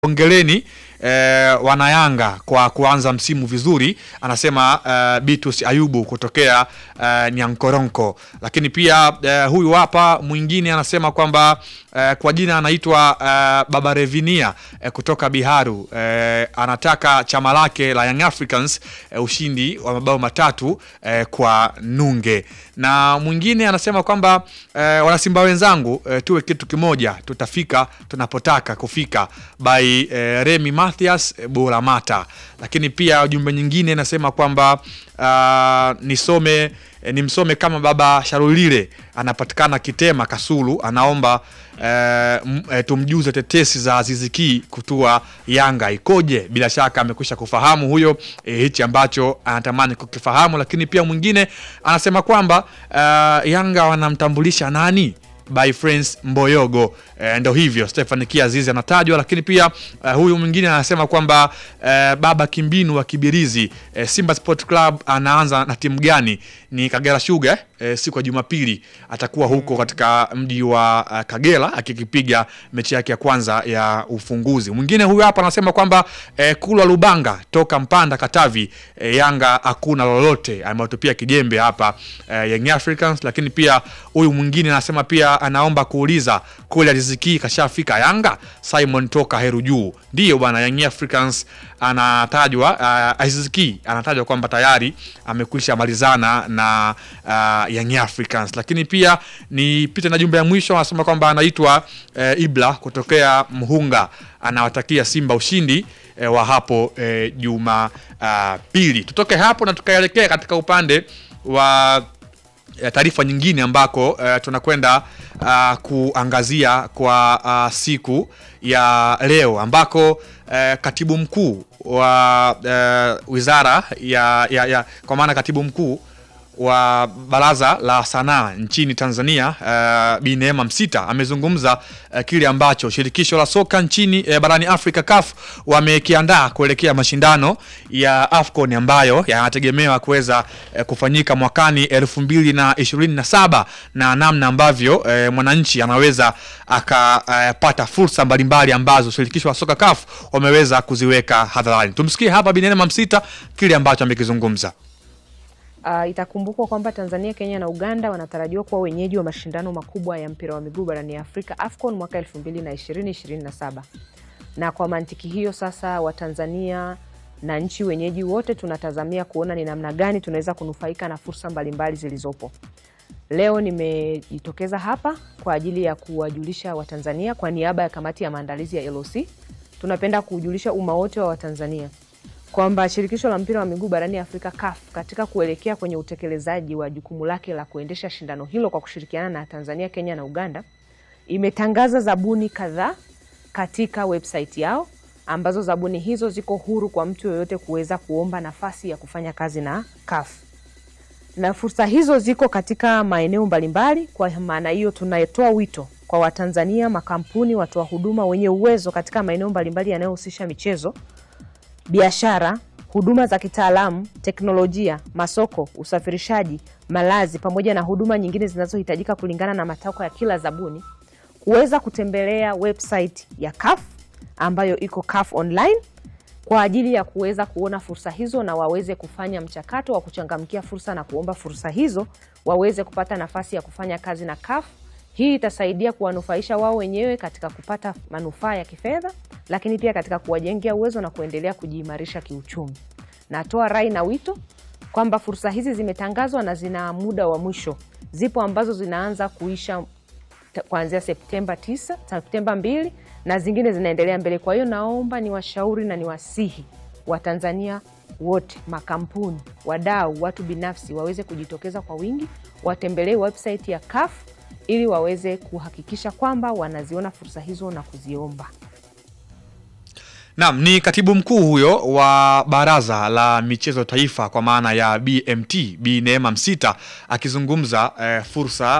Hongereni eh, wanayanga kwa kuanza msimu vizuri, anasema eh, Bitus Ayubu kutokea eh, Nyankoronko. Lakini pia eh, huyu hapa mwingine anasema kwamba eh, kwa jina anaitwa eh, Baba Revinia eh, kutoka Biharu eh, anataka chama lake la Young Africans eh, ushindi wa mabao matatu eh, kwa nunge. Na mwingine anasema kwamba eh, wanasimba wenzangu eh, tuwe kitu kimoja, tutafika tunapotaka kufika by eh, Remy Mathias eh, Buramata. Lakini pia jumbe nyingine inasema kwamba uh, nisome eh, nimsome kama baba Sharulile anapatikana Kitema Kasulu, anaomba eh, m- eh, tumjuze tetesi za Aziziki kutua Yanga ikoje. Bila shaka amekwisha kufahamu huyo eh, hichi ambacho anatamani kukifahamu. Lakini pia mwingine anasema kwamba uh, Yanga wanamtambulisha nani by Friends Mboyogo. E, ndo hivyo Stefan Kiazizi anatajwa, lakini pia eh, huyu mwingine anasema kwamba eh, baba Kimbinu wa Kibirizi eh, Simba Sport Club anaanza na timu gani? Ni Kagera Sugar eh, siku ya Jumapili atakuwa huko katika mji wa uh, Kagera akikipiga mechi yake ya kwanza ya ufunguzi. Mwingine huyu hapa anasema kwamba eh, Kulwa Lubanga toka Mpanda Katavi, eh, Yanga hakuna lolote, ametupia kijembe hapa eh, Young Africans. Lakini pia huyu mwingine anasema pia anaomba kuuliza kule Riziki kashafika Yanga. Simon toka Heru Juu, ndiyo bwana, Young Africans anatajwa uh, Riziki anatajwa kwamba tayari amekwisha malizana na uh, Young Africans. Lakini pia nipite na jumbe ya mwisho, anasema kwamba anaitwa uh, Ibla kutokea Mhunga, anawatakia Simba ushindi eh, wa hapo eh, juma uh, pili. Tutoke hapo na tukaelekea katika upande wa eh, taarifa nyingine ambako eh, tunakwenda uh, kuangazia kwa uh, siku ya leo ambako eh, katibu mkuu wa eh, wizara ya, ya, ya kwa maana katibu mkuu wa baraza la sanaa nchini Tanzania uh, Bi Neema Msita amezungumza uh, kile ambacho shirikisho la soka nchini uh, barani Afrika CAF wamekiandaa kuelekea mashindano ya AFCON ambayo yanategemewa kuweza uh, kufanyika mwakani elfu mbili na ishirini na saba na namna ambavyo uh, mwananchi anaweza akapata uh, fursa mbalimbali ambazo shirikisho la soka CAF wameweza kuziweka hadharani. Tumsikie hapa Bi Neema Msita kile ambacho amekizungumza. Uh, itakumbukwa kwamba Tanzania, Kenya na Uganda wanatarajiwa kuwa wenyeji wa mashindano makubwa ya mpira wa miguu barani Afrika AFCON mwaka 2020-2027. Na kwa mantiki hiyo sasa Watanzania na nchi wenyeji wote tunatazamia kuona ni namna gani tunaweza kunufaika na fursa mbalimbali zilizopo. Leo nimejitokeza hapa kwa ajili ya kuwajulisha Watanzania kwa niaba ya kamati ya maandalizi ya LOC. Tunapenda kujulisha umma wote wa Watanzania kwamba shirikisho la mpira wa miguu barani Afrika CAF katika kuelekea kwenye utekelezaji wa jukumu lake la kuendesha shindano hilo kwa kushirikiana na Tanzania, Kenya na Uganda imetangaza zabuni kadhaa katika website yao ambazo zabuni hizo ziko huru kwa mtu yoyote kuweza kuomba nafasi ya kufanya kazi na CAF. Na fursa hizo ziko katika maeneo mbalimbali. Kwa maana hiyo, tunatoa wito kwa Watanzania, makampuni, watoa huduma wenye uwezo katika maeneo mbalimbali yanayohusisha michezo biashara, huduma za kitaalamu, teknolojia, masoko, usafirishaji, malazi pamoja na huduma nyingine zinazohitajika kulingana na matakwa ya kila zabuni kuweza kutembelea website ya CAF ambayo iko CAF online kwa ajili ya kuweza kuona fursa hizo na waweze kufanya mchakato wa kuchangamkia fursa na kuomba fursa hizo waweze kupata nafasi ya kufanya kazi na CAF. Hii itasaidia kuwanufaisha wao wenyewe katika kupata manufaa ya kifedha, lakini pia katika kuwajengea uwezo na kuendelea kujiimarisha kiuchumi. Natoa rai na wito kwamba fursa hizi zimetangazwa na zina muda wa mwisho. Zipo ambazo zinaanza kuisha ta- kuanzia Septemba 9, Septemba 2 na zingine zinaendelea mbele. Kwa hiyo naomba niwashauri na niwasihi Watanzania wote, makampuni, wadau, watu binafsi waweze kujitokeza kwa wingi, watembelee website ya CAF ili waweze kuhakikisha kwamba wanaziona fursa hizo na kuziomba. Naam, ni katibu mkuu huyo wa Baraza la Michezo Taifa kwa maana ya BMT Bi Neema Msita akizungumza eh, fursa